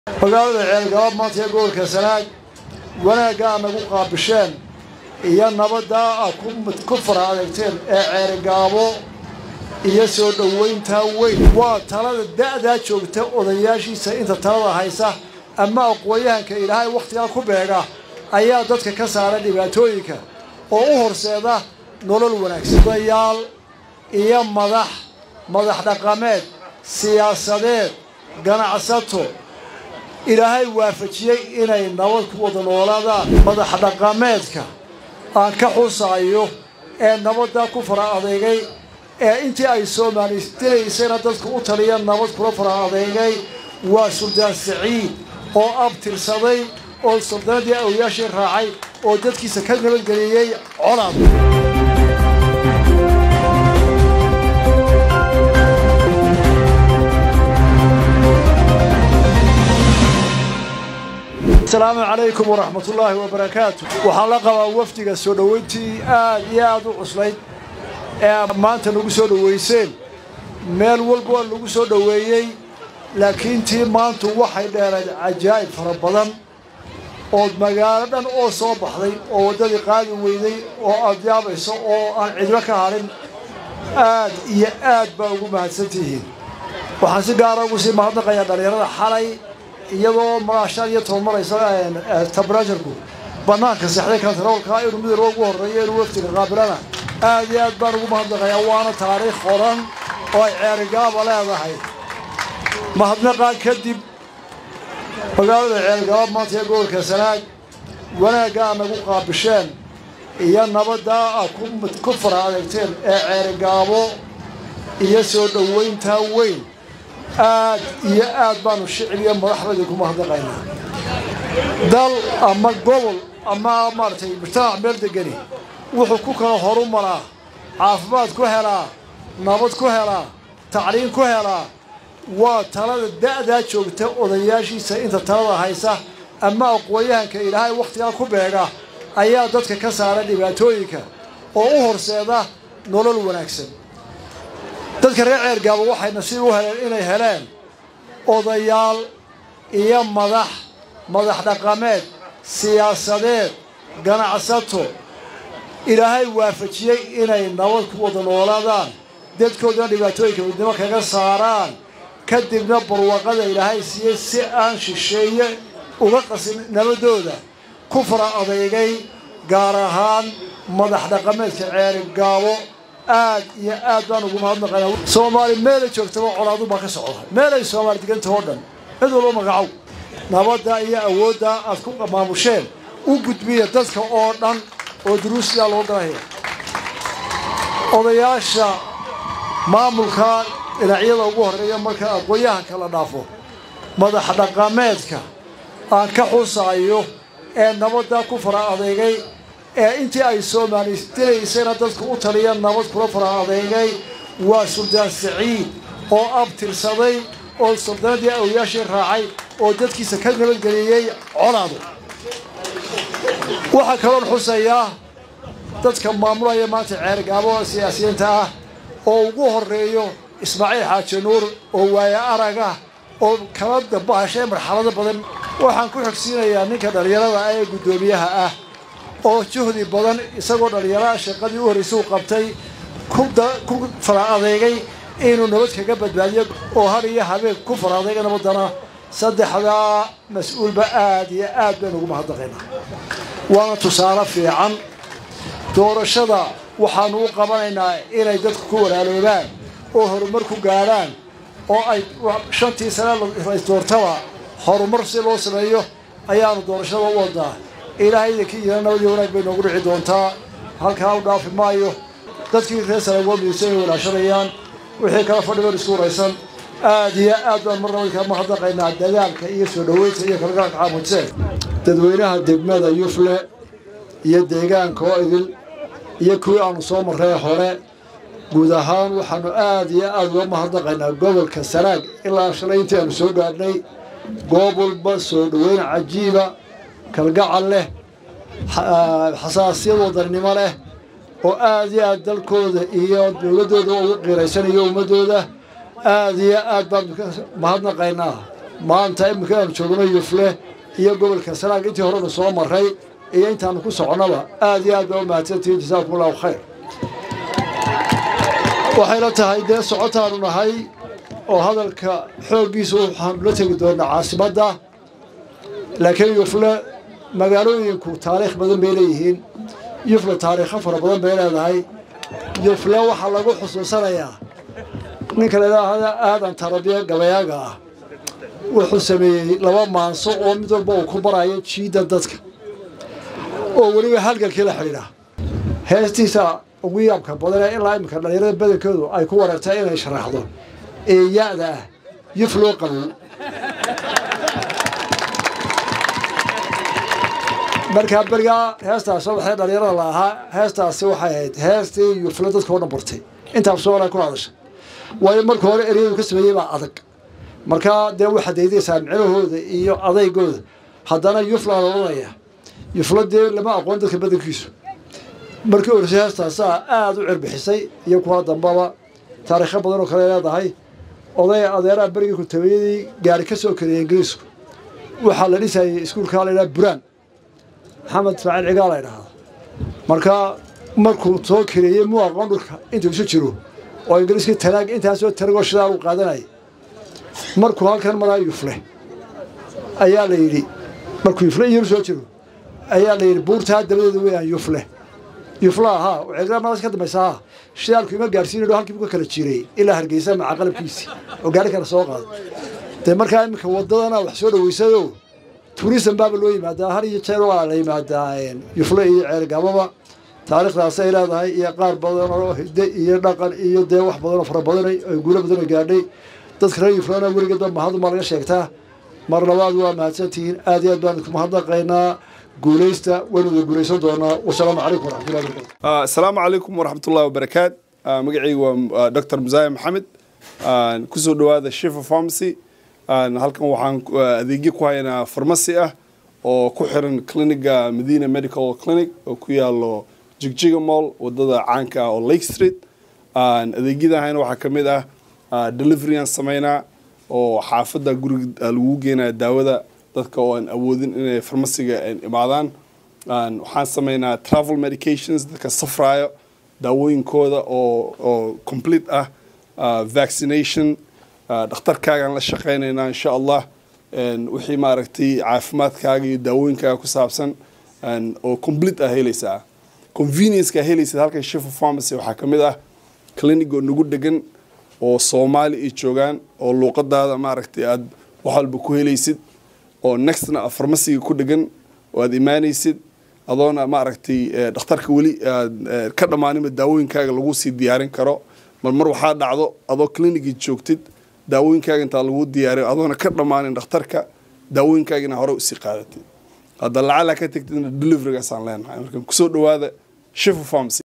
magaalada ceelgabaab maanta ee gobolka sanaag wanaagga aad nagu qaabisheen iyo nabaddaa aad ku fara adeegteen ee ceelgaabo iyo soo dhowayntaa weyn waa talada da'daa joogta odayaashiisa inta talada haysa ama aqoon-yahanka ilaahay wakhtigaa ku beega ayaa dadka ka saara dhibaatooyinka oo u horseeda nolol wanaagsan odayaal iyo madax madax dhaqameed siyaasadeed ganacsato ilaahay waafajiyey inay nabad ku wada noolaadaan madax dhaqameedka aan ka xusaayo ee nabaddaa ku fara adeegay ee intii ay soomaalidilaysayna dadka u taliya nabad kula fara adeegay waa suldaan saciid oo abtirsaday oo suldaanadii awyaashii raacay oo dadkiisa ka nabadgeliyey colaad asalaamu calaykum waraxmatullaahi wabarakaatu waxaan la qabaa wafdiga soo dhoweyntii aad iyo aad u cuslayd ee maanta nagu soo dhoweyseen meel walba waa lagu soo dhoweeyey laakiin tii maantu waxay dheerayd cajaa'ib fara badan ood magaalo dhan oo soo baxday oo waddadii qaadi weyday oo aad yaabayso oo aan cidlo ka hadhin aad iyo aad baa ugu mahadsantihiin waxaan si gaara ugu sii mahadnaqayaa dhallinyarada xalay iyadoo maashaan iyo toban maraysa tabarajarku bannaanka sexday kantaroolka inuu midar ugu horreeyo inuu waftiga qaabilana aad iyo aad baan ugu mahadnaqayaa waana taariikh qoran oo ay ceerigaaba leedahay mahadnaqaan kadib magaalada ceelgabaab maanta ee gobolka sanaag wanaagga aad nagu qaabisheen iyo nabaddaa aad ku fara adeegteen ee ceerigaabo iyo soo dhowayntaa weyn aad iyo aad baanu shicib iyo madaxdayda ku mahadnaqaynaa dal ama gobol ama maaragtay mujtamac meel degani wuxuu ku kala horu maraa caafimaad ku helaa nabad ku helaa tacliin ku helaa waa talada da'daa joogta odayaashiisa inta talada haysa ama aqoon-yahanka ilaahay wakhtigaa ku beega ayaa dadka ka saara dhibaatooyinka oo u horseeda nolol wanaagsan dadka reer ceergaabo waxay nasiib u heleen inay heleen odayaal iyo madax madax dhaqameed siyaasadeed ganacsato ilaahay waafajiyey inay nabad ku wada noolaadaan dadkoodana dhibaatooyinka midnimo kaga saaraan kadibna barwaqada ilaahay siiyey si aan shisheeye uga qasin nabadooda ku fara adeegay gaar ahaan madax dhaqameedka ceerigaabo aad iyo aad baan ugu mahadnaqaynaa soomaali meelay joogtaba colaadu baa ka socda meelay soomaali deganta oo dhan cid walba magacow nabadda iyo awoodda aad ku maamusheen u gudbiya dadka oo dhan oo duruusiyaa loo galaya odayaasha maamulka dhinacyada ugu horreeya marka aqoon-yahanka la dhaafo madax dhaqameedka aan ka xusaayo ee nabaddaa ku fara adeegay ee intii ay soomaalidilaysayna dadka u taliya nabad kula fara adeegay waa suldaan saciid oo abtirsaday oo suldaanadii awyaashii raacay oo dadkiisa ka nabadgeliyey colaadu waxaa kaloon xusayaa dadka maamulaya maanta ceergaabo siyaasiyiinta ah oo ugu horreeyo ismaaciil xaaji nuur oo waaye araga oo kala dabahashay marxalado badan waxaan ku xogsiinayaa ninka dhallinyarada ah ee guddoomiyaha ah oo juhdi badan isagoo dhallinyaraha shaqadii u horraysay u qabtay ku fara adeegay inuu nabad kaga badbaadiyo oo har iyo habeen ku fara adeega nabaddana saddexdaa mas-uulba aad iyo aad baynu ugu mahadnaqaynaa waana tusaale fiican doorashada waxaanu u qabanaynaa inay dadku ku walaaloobaan oo horumar ku gaadhaan oo ay shantii sane laisdoortaba horumar si loo sameeyo ayaanu doorashada u wadaa ilaahay idinkii yidana nabadii wanaag bay noogu dhici doontaa halkaa u dhaafi maayo dadkii reer sanaagoo midayso inay walaashanayaan wixii kala fadhiban isku waraysan aad iyo aad baan mar nabadka mahadnaqaynaa dadaalka iyo soo dhoweynta iyo kalgalka xaamujseen dadweynaha degmada yufle iyo deegaanka oo idil iyo kuwii aanu soo marray hore guud ahaan waxaanu aad iyo aad uga mahadnaqaynaa gobolka sanaag ilaa shalay intii aanu soo gaadhnay goob walba soo dhoweyn cajiiba kalgacal leh xasaasiyad wadannimo leh oo aad iyo aad dalkooda iyo dowladdooda ugu qiiraysanayo ummaddooda aad iyo aad baan mahadnaqaynaa maanta iminka aanu joogno yufle iyo gobolka sanaag intii horena soo maray iyo intaanu ku soconnaba aad iyo aad baa u mahadsantihiin jasaakum allahu khayr waxayna tahay dee socotaanu nahay oo hadalka xooggiisa waxaanu la tegi doonaa caasimadda laakiin yufle magaalooyinku taariikh badan bay leeyihiin yufle taariikho fara badan bay leedahay yufle waxaa lagu xusuusanayaa ninka ladhaahda aadan tarabiya gabayaaga ah wuxuu sameeyey laba maanso oo mid walba uu ku barayo jiidda dadka oo weliba halgalkii la xidhiidha heestiisa ugu yaabka badanee ilaa iminka dhallinyarada badankoodu ay ku wareegtay inay sharaxdo ee ya-da ah yuf loo qabow markaa berigaa heestaas soo baxday dhallinyarada la ahaa heestaasi waxay ahayd heestii yufle dadka oo dhan bartay intaas soo ku hadashay waayo marka hore eryadu ka sameeyey baa adag markaa dee waxaad daydaysaa micnahooda iyo adaygooda haddana yufla la odhanaya yufla dee lama aqoon dadka badankiisu markii orsay heestaasaa aada u cirbixisay iyo kuwa dambaba taariikho badan oo kale leedahay oday adeeraha berigii kutabayadii gaari ka soo kariyay ingiriisku waxaa la dhisayay iskuulkaa la ydhaha buraan maxamed ismaaciil cigaa la ydhahda markaa markuu soo kareeyey muu aqoon dhulka intuu isu jiro oo ingiriiskii tanaag intaasoo taragoo shidaal u qaadanayay markuu halkan maraa yufle ayaa la yidhi markuu yufle iyaru soo jiro ayaa la yidhi buurtaa dabadeeda weeyaan yufle yufla ahaa ceegmadaas ka dambaysa ahaa shidaalku ima gaarsiinayo halkii buu ka kala jiray ilaa hargeysa maca qalabkiisii oo gaari kale soo qaaday dee markaa iminka wadadana wax soo dhaweysayo turism baaba loo yimaadaa har iyo jeer waa la yimaadaa yufle iyo ceelgababa taariikhdaas ay leedahay iyo qaar badan oo hidde iyo dhaqan iyo dee wax badan oo fara badanay oo guulo badanoo gaadhay dadka reer yuflana weligeedba mahaduma laga sheegtaa mar labaad waa mahadsantihiin aad iyo aad baan idinku mahadnaqaynaa guulaysta waynuda guulaysan doonaa wasalaamu calaykum waraxmatullahi wabarakatu asalaamu calaykum waraxmatullahi wabarakaat magacaygu waa dr musaaye maxamed kusoo dhowaada shifa pharmacy halkan waxaan adeegyo ku haynaa farmasi ah oo ku xiran cliniga medina medical clinic oo ku yaalo jigjiga mall wadada caanka ah oo lake street adeegyada hayna waxaa ka mid ah deliveryaan sameynaa oo xaafadda guriga lagu geenaya daawada dadka oo aan awoodin inay farmasiga imaadaan waxaan sameynaa travel medications dadka safraayo daawooyinkooda oo oo complete ah vaccination dhakhtarkaagaan la shaqeynaynaa insha allah wixii maaragtay caafimaadkaaga iyo daawooyinkaaga ku saabsan oo complete ah helaysaa conveniencekaa helaysid halkan shifa pharmacy waxaa ka mid ah clinic oo nagu degan oo soomaali ay joogaan oo luuqadaada maaragtay aad wax walba ku helaysid oo nextna farmasiga ku dhegan oo aad imaanaysid adoona maaragtay dhakhtarka weli aad ka dhammaaninba daawooyinkaaga lagu sii diyaarin karo mar mar waxaa dhacdo adoo clinicii joogtid daawooyinkaaga intaa lagu diyaariyo adoona ka dhammaanin dhakhtarka daawooyinkaagina hore usii qaadatid hadda lacala ka tegtidna deliverygaasaan leenahay marka kusoo dhowaada shifa pharmacy